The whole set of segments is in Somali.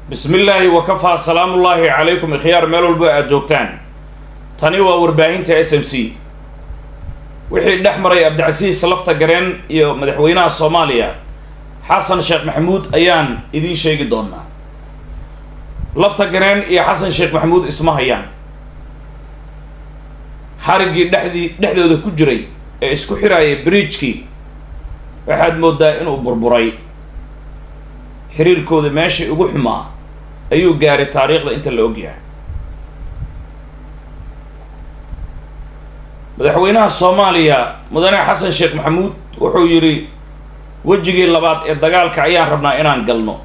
bismi illaahi wakafaa salaamullaahi calaykum ikhyaar meel walbo aada joogtaan tani waa warbaahinta s m c wixii dhex maray cabdicasiis lafta gareen iyo madaxweynaha soomaaliya xasan sheekh maxamuud ayaan idiin sheegi doonaa lafta gareen iyo xasan sheekh maxamuud isma hayaan xariggii dhexdii dhexdooda ku jiray ee isku xiraayay bridjkii waxaad moodaa inuu burburay xiriirkooda meeshii ugu xumaa ayuu gaaray taariikhda inta la ogyahay madaxweynaha soomaaliya mudane xasan sheekh maxamuud wuxuu yidhi wejigii labaad ee dagaalka ayaan rabnaa inaan galno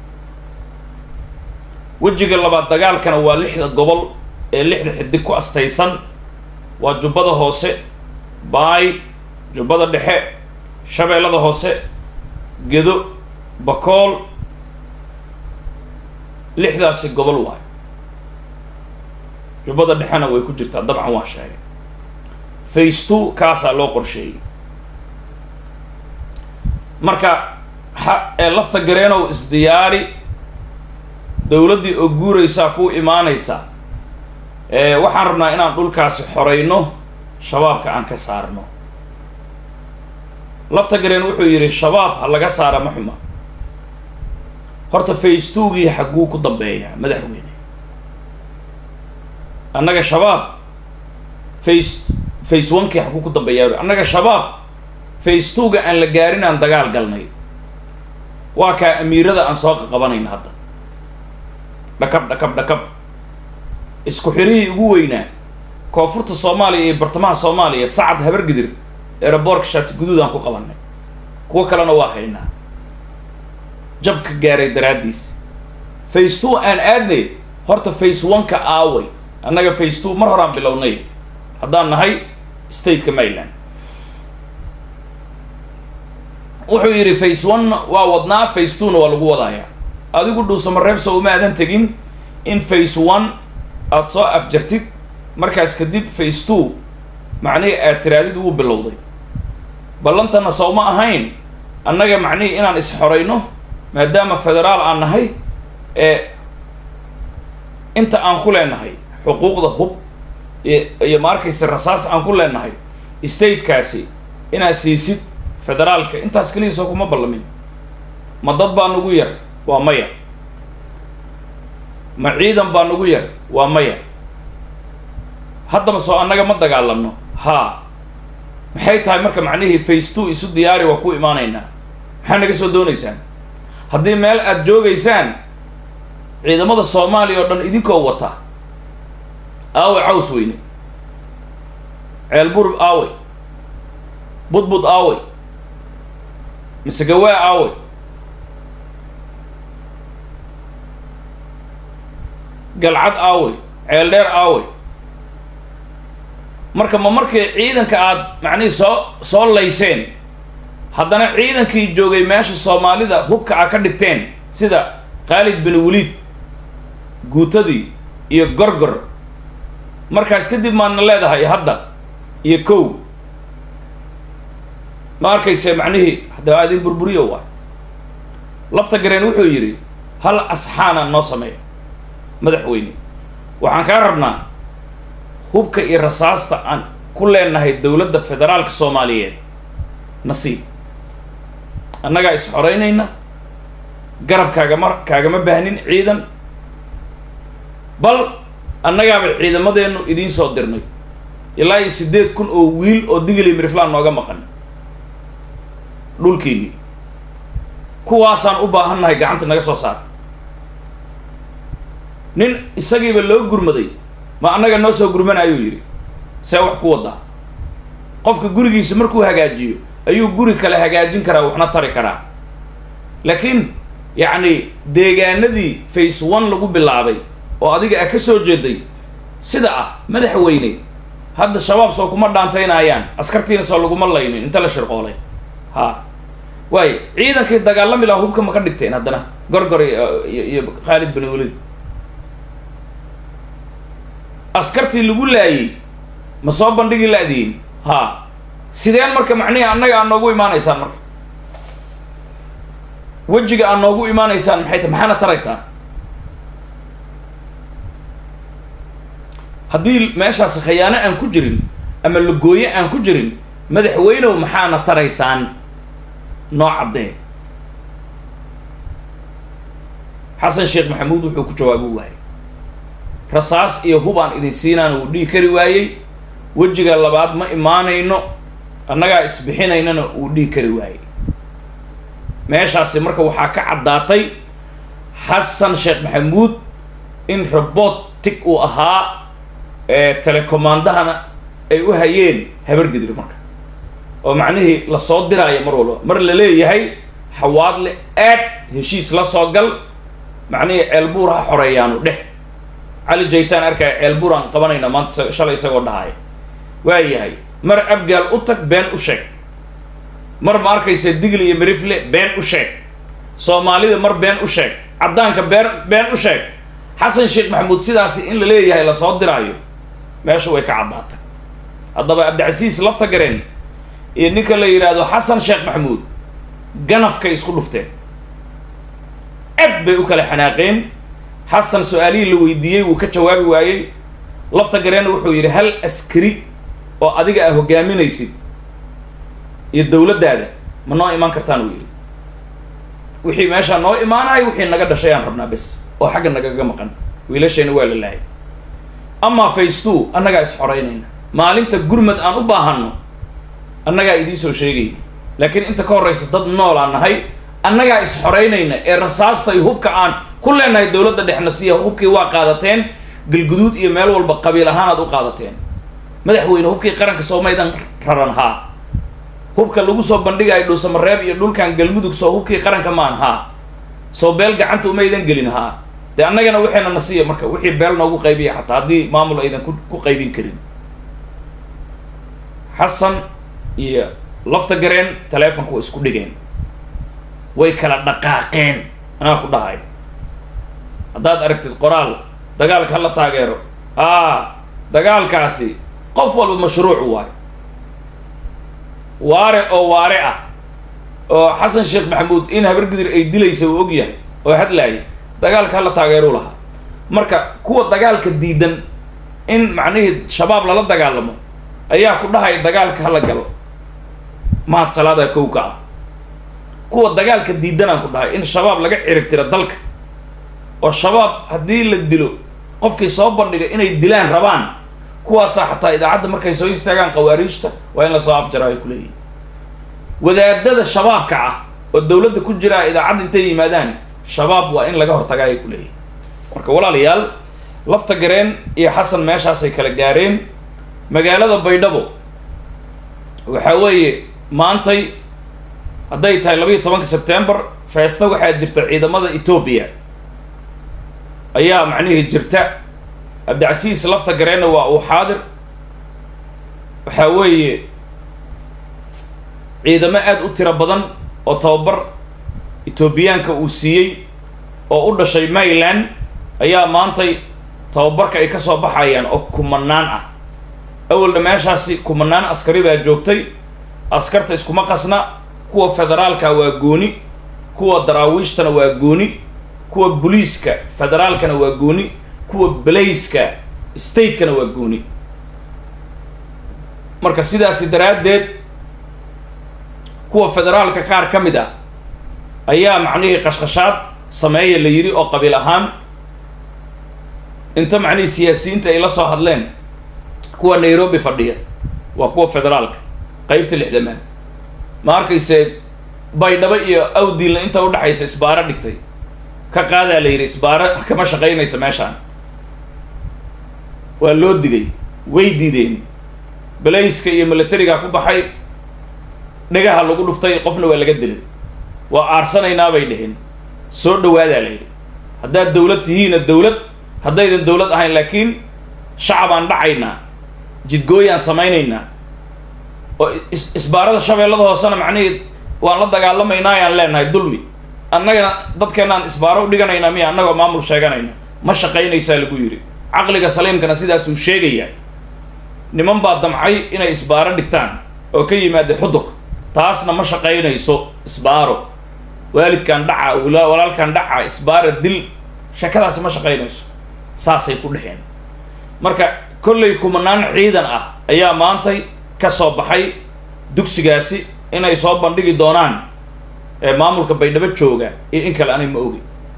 wejiga labaad dagaalkana waa lixda gobol ee lixda xidig ku astaysan waa jubbada hoose baay jubbada dhexe shabeellada hoose gedo bakool lixdaasi gobol waay jubbada dhexena way ku jirtaa dabcan waa sheegay face two kaasaa loo qorsheeyey marka ha ee lafta gareenow isdiyaari dowladdii oo guuraysaa kuu imaanaysa waxaan rabnaa inaan dhulkaasi xoreyno shabaabka aan ka saarno lafta gareen wuxuu yidhi shabaab ha laga saara ma xuma horta face two-gii xagguu ku dambeeyaa madaxweyne annaga shabaab face face one-kii xagguu ku dambeeyaa annaga shabaab face two-ga aan la gaarin aan dagaal galnay waa kaa amiirada aan soo qaqabanayna hadda dhakab dhakab dhakab isku xirihii ugu weynaa koonfurta soomaaliya iyo bartamaha soomaaliya sacad habargidir eeraboorka shaati guduud aan ku qabanay kuwo kalena waa haynaa jabka gaaray daraaddiis face two aan aadnay horta face one-ka aaway annaga face two mar horaan bilownay haddaan nahay stateka maryland wuxuu yidhi face one waa wadnaa face two-na waa lagu wadayaa adigu dhuusamareebso uma aadan tegin in face one aada soo afjartid markaas kadib face two macnihii aad tiraadid wuu bilowday ballantana sowma ahayn annaga macnihii inaan is-xorayno maadaama federaal aan nahay ee inta aan ku leenahay xuquuqda hub iyo ma arkaysa rasaas aan ku leenahay statekaasi inaad siisid federaalka intaas keligiisoo kuma ballamin ma dad baa nagu yar waa maya ma ciidan baa nagu yar waa maya haddaba soo annaga ma dagaalamno haa maxay tahay marka macnihii face two isu diyaari waa ku imaanaynaa maxaa naga soo doonaysaan haddii meel aada joogaysaan ciidamada soomaaliya oo dhan idinkoo wata aawe caws weyne ceelburub aawe budbud aawe misegawaa aawe galcad aawe ceel dheer aawe marka ma markii ciidanka aada macnihii soo soo layseen haddana ciidankii joogay meesha soomaalida hubka a ka dhigteen sida khaalid bin waliid guutadii iyo gorgor markaas kadib maadna leedahay hadda iyo kow ma arkayse macnihii haddaba adin burburiyo waay lafta gareen wuxuu yidhi hal asxaana noo sameeya madaxweyne waxaan kaa rabnaa hubka iyo rasaasta aan ku leenahay dowladda federaalka soomaaliyeed nasiib annagaa is-xoreynayna garab kaagama kaagama baahnin ciidan bal annagaaba ciidamadeennu idiin soo dirnay ilaa iyo siddeed kun oo wiil oo digili miriflaan nooga maqan dhulkiinii kuwaasaan u baahannahay gacanta naga soo saar nin isagiiba loo gurmaday ma annaga noo soo gurmana ayuu yidhi see wax ku wadaa qofka gurigiisa markuu hagaajiyo ayuu guri kale hagaajin karaa waxna tari karaa laakiin yacni deegaanadii face one lagu bilaabay oo adiga a ka soo jeeday sida ah madaxweyne hadda shabaab soo kuma dhaantaynayaan askartiina soo laguma laynin inta la shirqoolay ha waayo ciidankii dagaalami laha hubka ma ka dhigteen haddana gorgor iyo khaalid bin walid askartii lagu laayay ma soo bandhigi la-diin ha sideen marka macnihii annaga aad noogu imaanaysaan marka wejiga aad noogu imaanaysaan maxay ta maxaana taraysaan haddii meeshaasi khayaano aan ku jirin ama lagooye aan ku jirin madaxweynow maxaana taraysaan noo caddee xasan sheekh maxamuud wuxuu ku jawaabi waayey rasaas iyo hub aan idin siinaan uu dhihi kari waayey wejiga labaad ma imaanayno annagaa isbixinaynana uu dhihi kari waayey meeshaasi marka waxaa ka caddaatay xasan sheekh maxamuud in robotic uu ahaa telecommandahana ay u hayeen habargidir marka oo macnihii lasoo diraayo mar walba mar la leeyahay xawaadle aad heshiis la soo gal macnihii ceelbuur ha xoreeyaanu dheh cali jaytaan arkaya ceelbuur aan qabanayna maanta shalay isagoo dhahaya waayahay mar abgaal u tag been u sheeg mar ma arkaysa digli iyo marifle been u sheeg soomaalida mar been u sheeg caddaanka been been u sheeg xasan sheekh maxamuud sidaasi in la leeyahay lasoo diraayo meesha way ka caddaatay haddaba cabdicasiis lafta gareen iyo ninka la yidhaahdo xasan sheekh maxamuud ganafkay isku dhufteen ed bay u kala xanaaqeen xasan su-aalihii la weydiiyey wuu ka jawaabi waayey lafta gareen wuxuu yidhi hal askari oo adiga aa hogaaminaysid iyo dawladdaada ma noo imaan kartaan uu yidhi wixii meeshaa noo imaanayo wixii naga dhashay aan rabnaa bes oo xagga nagaga maqan wiilashayna waa la laayay amaa faystoo annagaa is xoreynayna maalinta gurmad aan u baahanno annagaa idiin soo sheegayna laakiin inta ka horraysa dad noolaan nahay annagaa is xoreynayna ee rasaasta iyo hubka aan ku leenahay dawladda dhexna siya hubkii waa qaadateen galguduud iyo meel walba qabiil ahaanaad u qaadateen madaxweyne hubkii qaranka soo maydan raran haa hubka lagu soo bandhigayo dhuusamareeb iyo dhulkan galmudug soo hubkii qaranka maan haa soo beel gacanta umaydan gelin haa dee annagana waxayna na siiya marka wixii beel noogu qaybiya xataa haddii maamul aydan ku ku qaybin karin xasan iyo lafta gareen taleefonka way isku dhigeen way kala dhaqaaqeen anaa ku dhahay haddaad aragtid qoraal dagaalka hala taageero aa dagaalkaasi qof walba mashruuc waayo waare oo waare ah oo xasan sheekh maxamuud in habargidir ay dilaysa uu og yahay oo hadlaayay dagaalka hala taageeruu lahaa marka kuwa dagaalka diidan in macnihii shabaab lala dagaalamo ayaa ku dhahaya dagaalka hala galo mahad salaada kowka ah kuwa dagaalka diidanaan ku dhahay in shabaab laga cirib tiro dalka oo shabaab haddii la dilo qofkii soo bandhiga inay dilaan rabaan kuwaasaa xataa idaacadda markay soo istaagaan qawaariijta waa in lasoo afjara ay ku leeyihin wadaadada shabaabka ah oo dawladda ku jiraa idaacadda intay yimaadaan shabaab waa in laga hortagaa ay ku leeyihin marka walaalayaal lafta gareen iyo xasan meeshaasay kala gaareen magaalada baydhabo waxaa weeye maantay hadday tahay labayo tobanka sebtembar feesta waxaa jirta ciidamada etoobiya ayaa macnihii jirta cabdicasiis lafta gareenna waa uu xaadir waxaa weeye ciidamo aada u tiro badan oo tababar etoobiyaanka uu siiyey oo u dhashay mayland ayaa maantay tababarka ay ka soo baxayaan oo kumanaan ah awalna meeshaasi kumanaan askari baa joogtay askarta iskuma qasna kuwa federaalka waa gooni kuwa daraawiishtana waa gooni kuwa boliiska federaalkana waa gooni kuwa balayska statekana waa gooni marka sidaasi daraaddeed kuwa federaalka qaar ka mid ah ayaa macnihii qashqashaad sameeya la yidhi oo qabiil ahaan inta macnihii siyaasiyiinta ay la soo hadleen kuwa nairobi fadhiya waa kuwa federaalka qeybta lixdamaad ma arkayse baydhabo iyo awdiilna inta udhexaysa isbaaro dhigtay ka qaadaa la yidhi isbaaro kama shaqaynaysa meeshaan waa loo digay way diideen balayska iyo militariga ku baxay dhagaha lagu dhuftay qofna waa laga dilay waa aarsanaynaa bay dheheen soo dhawaadaa la yidhi haddaad dawlad tihiina dawlad haddaydan dawlad ahayn laakiin shacabaan dhacaynaa jidgooyaan samaynaynaa oo is isbaarada shabeellada hoosena macnihii waan la dagaalamaynaa ayaan leenahay dulmi annagana dadkeenaan isbaaro u dhiganaynaa miya annagoo maamul sheeganayna ma shaqaynaysaa lagu yidhi caqliga saliimkana sidaasuu sheegayaa niman baa damcay inay isbaaro dhigtaan oo ka yimaada xudur taasna ma shaqaynayso isbaaro waalidkaan dhaca walaalkaan dhaca isbaara dil shakadaasi ma shaqaynayso saasay ku dheheen marka kollay kumanaan ciidan ah ayaa maantay ka soo baxay dugsigaasi inay soo bandhigi doonaan ee maamulka baydhabo jooga iyo in kale anay ma ogi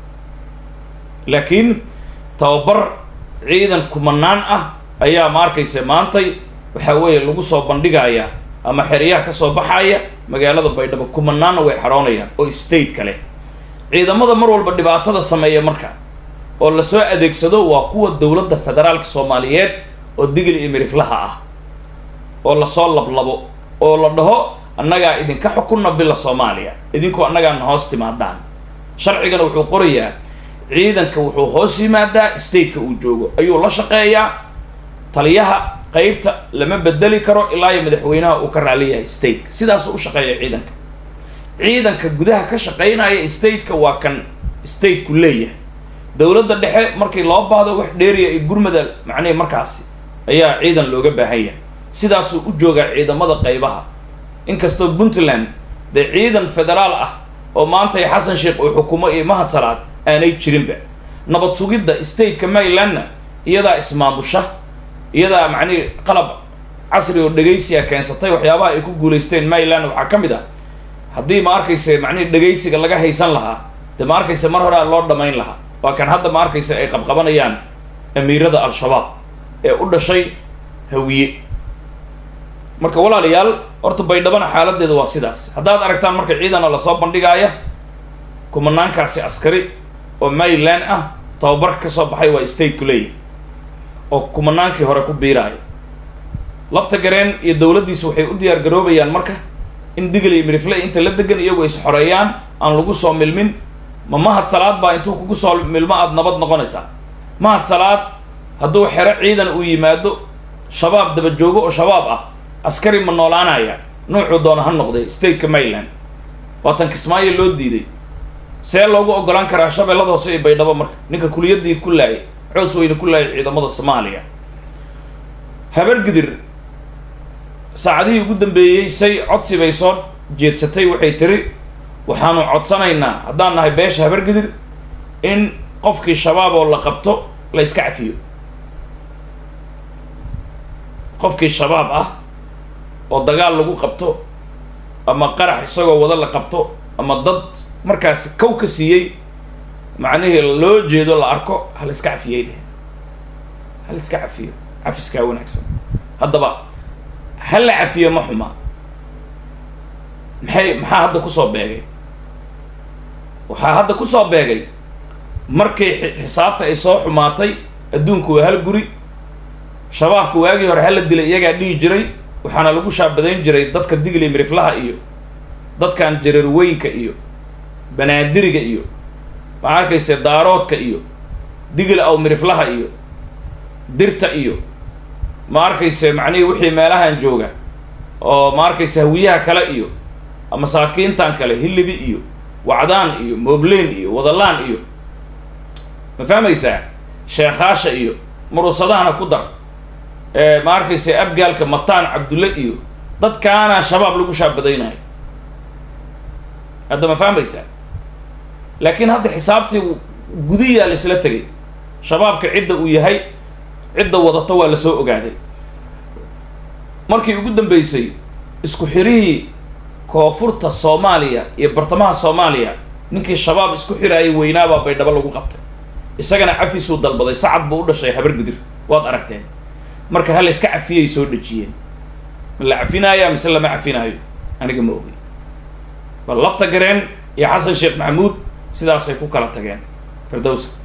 laakiin tababar ciidan kumanaan ah ayaa ma arkaysa maantay waxaa weeye lagu soo bandhigaya ama xeryaha kasoo baxaya magaalada baydhabo kumanaanna way xaroonayaan oo state kale ciidamada mar walba dhibaatada sameeya marka oo lasoo adeegsado waa kuwa dowladda federaalka soomaaliyeed oo digil iyo miriflaha ah oo lasoo lablabo oo la dhaho annagaa idinka xukunna villa soomaaliya idinku annagaana hoos timaadaan sharcigana wuxuu qorayaa ciidanka wuxuu hoos yimaadaa stateka uu joogo ayuu la shaqeeyaa taliyaha qeybta lama bedeli karo ilaa iyo madaxweynaha uu ka raali yahay stateka sidaasuu u shaqeeya ciidanka ciidanka gudaha ka shaqeynaya stateka waa kan stateku leeyahay dowladda dhexe markii loo baahdo wax dheeriya iyo gurmada macnihi markaasi ayaa ciidan looga baahan yahay sidaasuu u joogaa ciidamada qeybaha inkastoo puntland dee ciidan federaal ah oo maantay xasan sheekh uu xukumo iyo mahad salaad aanay jirinba nabad sugidda stateka marylandna iyadaa ismaamusha iyadaa macnihi qalab casri oo dhegaysiga keensatay waxyaabaha ay ku guulaysteen maryland waxaa ka mid ah haddii ma arkaysa macnihi dhegaysiga laga haysan lahaa dee ma arkaysa mar horea loo dhamayn lahaa waa kan hadda ma arkaysa ay qabqabanayaan amiirada al-shabaab ee u dhashay hawiye marka walaalayaal horta baydhabana xaaladeedu waa sidaas haddaad aragtaan marka ciidana lasoo bandhigaaya kumanaankaasi askari oo maryland ah tababarka ka soo baxay waa stateku leeyahy oo kumanaankii hore ku biiraaya lafta gareen iyo dowladdiisa waxay u diyaar garoobayaan marka in digil iyo mirifle inta la degan iyagu is xoreeyaan aan lagu soo milmin ma mahad salaad baa intuu kugu soo milmo aada nabad noqonaysaa mahad salaad hadduu xero ciidan uu yimaado shabaab daba joogo oo shabaab ah askari ma noolaanaya nuucuu doona ha noqday stateka maryland waatan kismaayo loo diiday see loogu ogolaan karaa shabeellada hoose iyo baydhabo marka ninka kuliyadii ku laayay coos weyne ku laayay ciidamada soomaaliya habargidir saacadihii ugu dambeeyey say codsi bay soo jeedsatay waxay tiri waxaanu codsanaynaa haddaan nahay beesha habargidir in qofkii shabaab oo la qabto la iska cafiyo qofkii shabaab ah oo dagaal lagu qabto ama qarax isagoo wada la qabto ama dad markaasi kow ka siiyey macnihii loo jeedo la arko hal iska cafiyey dheh hal iska cafiyo cafiskaa wanaagsan haddaba hal la cafiyo ma xuma maxay maxaa hadda kusoo beegay waxaa hadda kusoo beegay markii xisaabta ay soo xumaatay adduunku waa hal guri shabaabka waagii hore hala dilay iyagaa dhihi jiray waxaana lagu shaabadayn jiray dadka digli miriflaha iyo dadkan jareerweynka iyo banaadiriga iyo maxaa arkayse daaroodka iyo digil aw miriflaha iyo dirta iyo ma arkayse macnihii wixii meelahan jooga oo ma arkayse hawiyaha kale iyo masaakiintan kale hilibi iyo wacdaan iyo moobleen iyo wadalaan iyo ma fahmaysaa sheekhaasha iyo murusadahana ku dar ma arkayse abgaalka mataan cabdulle iyo dadkaana shabaab lagu shaabadaynayo hadda ma fahmaysaa laakiin hadda xisaabtii gudiyaa la isla tegay shabaabka cidda uu yahay cidda wadato waa lasoo ogaaday markii ugu dambeysay isku xirihii koonfurta soomaaliya iyo bartamaha soomaaliya ninkii shabaab isku xiraayay weynaabaa baydhabo lagu qabtay isagana cafisuu dalbaday sacad buu u dhashay habargidir waad aragteen marka hal iska cafiyay soo dhejiyeen ma la cafinaayaa mise lama cafinaayo aniga ma ogey bal lafta gareen iyo xasan sheekh maxamuud sidaasay ku kala tageen firdowsa